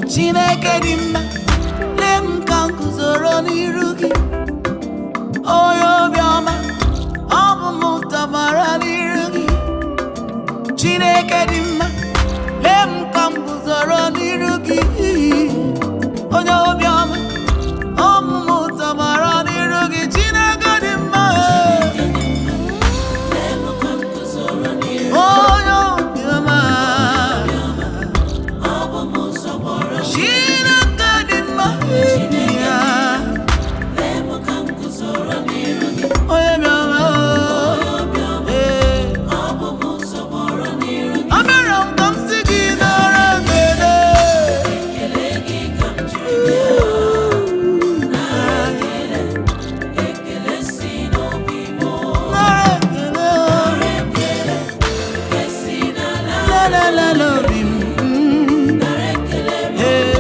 Chineke dị mma lee m ka m guzoro n'iru gị onye obiọma ọ bụ m tọgbọrọ n'iru gị Chineke dị mma lee m ka m guzoro n'iru gị onye obiọma ọ bụ m tọgbọrọ n'iru gị Chineke dị mma onye obiọma Chineke dị mma ya onye bịara ee Abịara m ka m sị gị nara ekele nara ekele la la la la obi m ee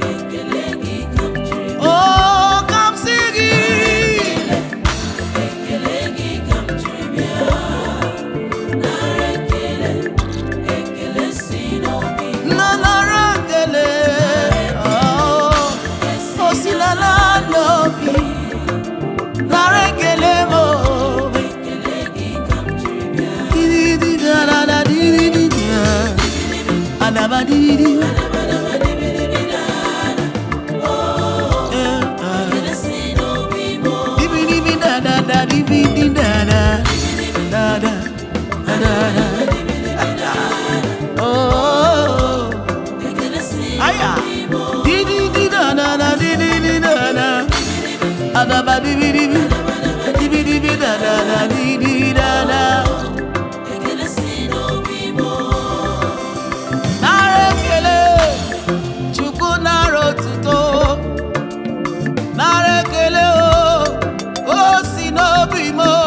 Oh, ka m sị gị na nara ekele Oh, o si na la n'obi nara ekele m oh. Di-di-di, da-da-da, di-di-di, da. Adaba, di-di-di. Eh, ah. Di-bi-di-bi, da-da-da, di-bi-di, da-da. Da-da, da-da-da. Oh, aya. Di-di-di, da-da-da, di-di-di, da-da. Adaba, di-bi-di-bi. Di-bi-di-bi, da-da-da, di-di, da-da. nara ekele chukwu nara otuto nara ekele o o si n'obi m o.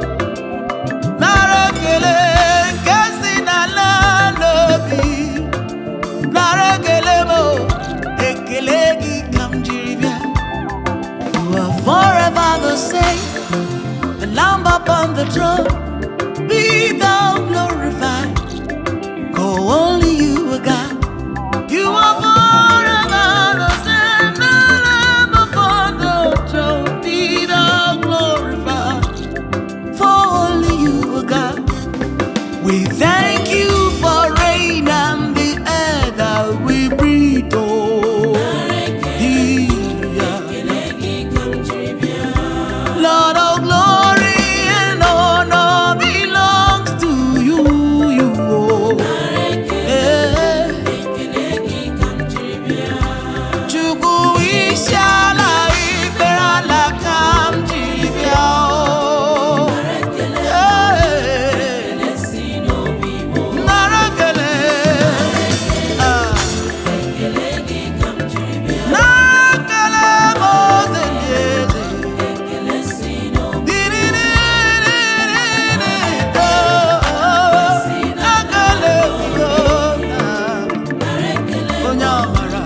nara ekele nke si n'ala n'obi nara ekele m o. ekele gị ka m jiri bịa you are forever the same the lamb upon the throne be thou glorified Go only you are God. You are forever the same. The Lamb upon the throne, be thou glorified. For only you are God. We thank you for rain and the air that we breathe. Oh, yeah. Lord of glory and honor belongs to you. You. Oh. Eh. Chukwu isi ala ikpere ala ka m ji bịa o. Eh. Nara ekele. Ah. Nara ekele m oze ndị eze. Di-di-di-di-di-di. Oh, oh. Ekele udo na onye ọmara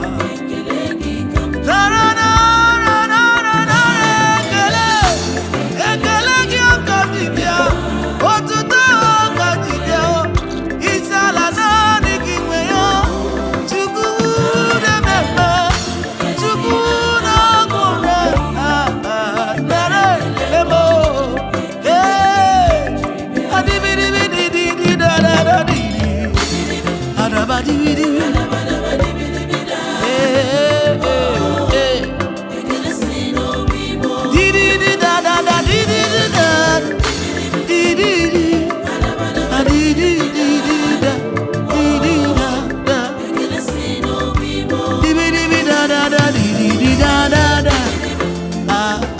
ekele ekele gị ọka ji bịa otuto ọka ji bịa isi ala naanị gị nwe ya chukwu na-ememe chukwu na-agụre nara ekele m ee adibidibididi dadadadidi adabadibidi Ah